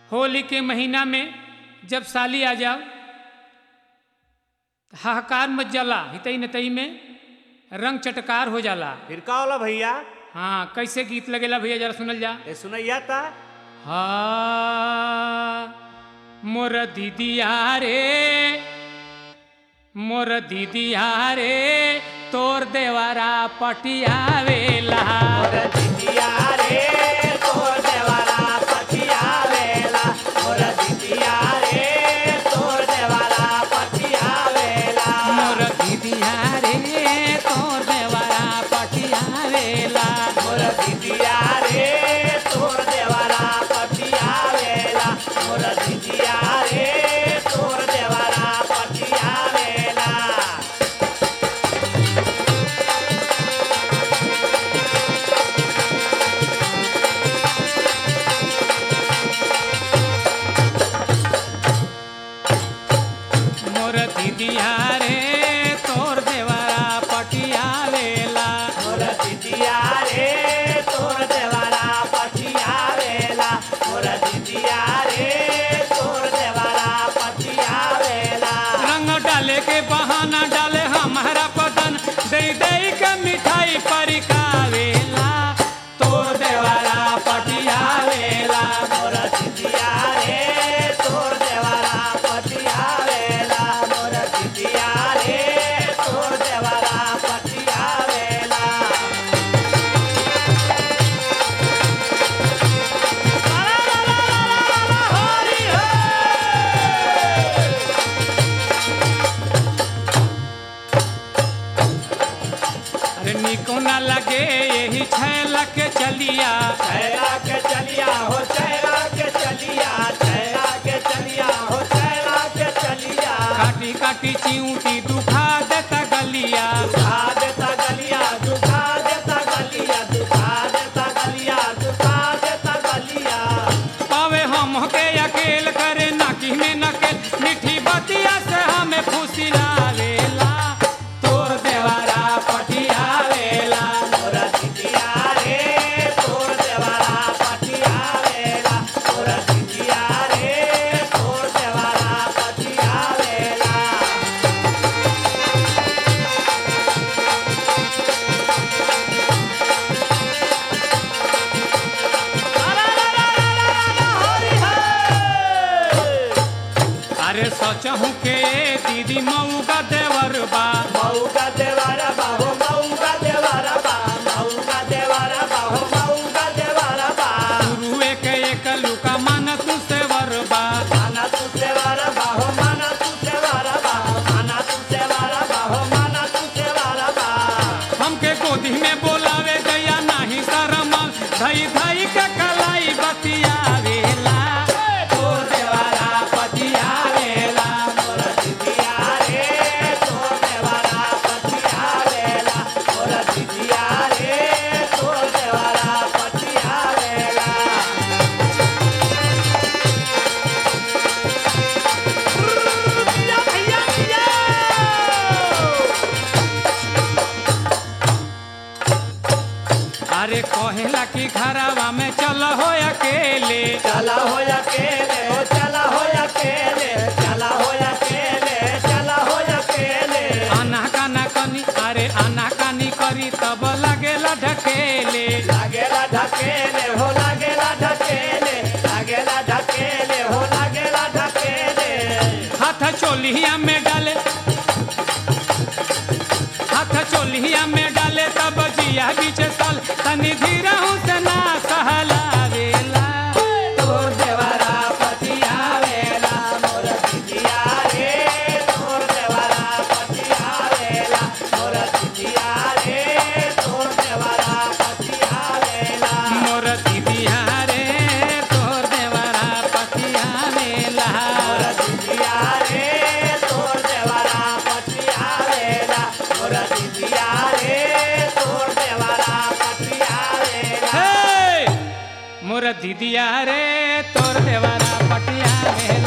होली के महीना में जब साली आ जाओ हाहाकार मच जाला हितई नतई में रंग चटकार हो जाला फिर का होला भैया हाँ कैसे गीत लगेला भैया जरा सुनल जा ए सुनैया ता हा मोर दीदिया रे मोर दीदिया रे तोर देवारा पटियावेला दिदिया रे तोर देवारा पटियावेला मोर दिदिया रे तोर देवारा पटियावेला मोर दीदिया रे तोर देवारा पटियावेला मोर दिदिया रे तोर देवारा पटियावेला मोर दिदिया रे तोर देवारा पटियावेला मोर दीदिया रे तोर देवारा पटियावेला मोर दिदिया रे तोर देवारा पटियावेला मोर दिदिया रे तोर देवारा पटियावेला रंग डाले के बहाना डाले हमारा पतन दे दे के मिठाई परिकावेला तोर देवारा पटियावेला मोर दिदिया रे तोर देवारा पटियावेला मोर दिदिया रे तोर देवारा पटियावेला हरि हरि अरे निको न लगे यही छैला के चलिया चैरा के चलिया हो चैरा के चलिया चैरा के चलिया हो चैरा के चलिया काटी काटी चिऊटी दुखा देता गलिया दुखा देता गलिया दुखा देता गलिया दुखा देता गलिया दुखा देता गलिया पावे हम के अकेल करे नाकी में नकेल मीठी बतिया से हमें फुसिलावेला तोर देवारा पटियावेला मोरा दिदिया रे तोर देवारा पटियावेला मोरा दिदिया रे तोर देवारा पटियावेला अरे सोचहूँ के दीदी मऊ का देवर बा मऊ का देवारा बाहो मऊ का देवारा बा मऊ का देवारा बाहो मऊ का देवारा बा गुरुए के एक लुका मन तू सेवर बा माना तू सेवारा बाहो माना तू सेवारा बा माना तू सेवारा बाहो माना तू सेवारा बा हमके गोदी में बोलावे गया नाही शरमाल धई धई के कलाई बतियावेला तोर देवारा पतियावेला मोरा दिदिया रे तोर देवारा पटियावेला मोरा दिदिया रे तोर देवारा पटियावेला भैया भैया अरे कहेला कि घरवा में चल हो अकेले चला हो अकेले हो चला हो अकेले चला हो अकेले चला हो अकेले आना काना कनी अरे आना कानी करी तब लगेला ढकेले लागेला ढकेले हो लागेला ढकेले लागेला ढकेले हो लागेला ढकेले हाथ चोलिया में डाले हाथ चोलिया में डाले तब जिया बीच साल तनी धीरा से ना सहलावेला तोर देवारा पटियावेला मोर दिदिया रे तोर देवारा पटियावेला मोर दिदिया रे तोर देवारा पटियावेला मोर दीदिया रे तोर देवरा पतियावेला मोर दिदिया रे तोर देवारा पटियावेला मोर दिदिया रे तोर देवारा पटियावेला हे! मोर दीदिया रे तोर देवरा पटियावेला